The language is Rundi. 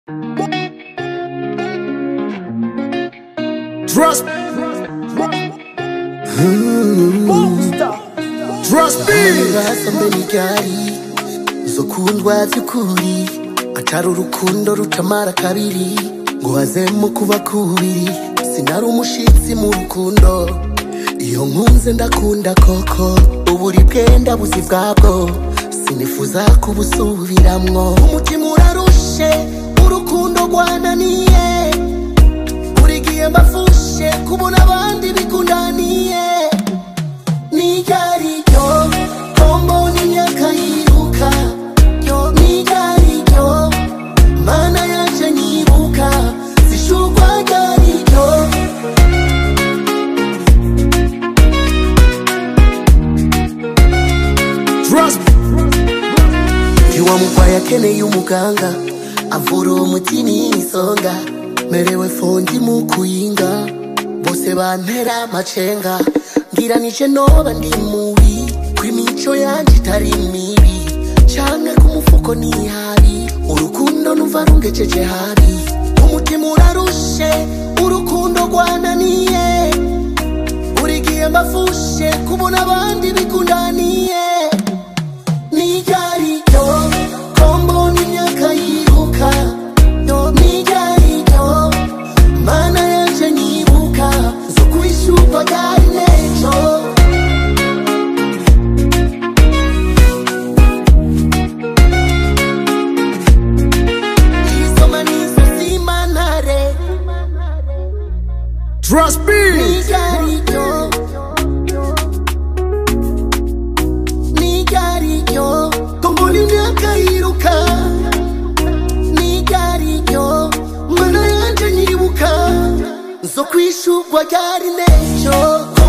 Trust. Trust me. basombe n'iryari izo kundwa by'ukuri atari urukundo rutamara kabiri ngo hazemo kuba kubiri sinari umushitsi mu rukundo iyo nkunze ndakunda koko uburi bwenda buzi bwabwo sinifuza kubusubiramwo umutima urarushe urukundo rwananiye buri gihe mbafushe kubona abandi bikundaniye nigaryo kombo n'imyaka yiruka yo nigaryo mana yaje nyibuka zishurwa ryaryo Trust. iwa mugwayi akeneye umuganga avura umutima imisonga merewe fondi mu kuyinga bose bantera amacenga ngira nije noba ndi mubi kw'imico yanje itari mibi canke ku mufuko ni habi urukundo numva rungejeje habi umutima urarushe urukundo rwananiye buri gihe mbafushe kubona abandi bikundaniye nigaryo kombo n'imyaka yiruka yo nigaryo mana yanje nyibuka zo kubishurwa ryari nejo isoma nizo simantare Trust me. nigaryo nigaryo kombo n'imyaka yiruka nigaryo mana yanje nyibuka zo kwishurwa ryari nejo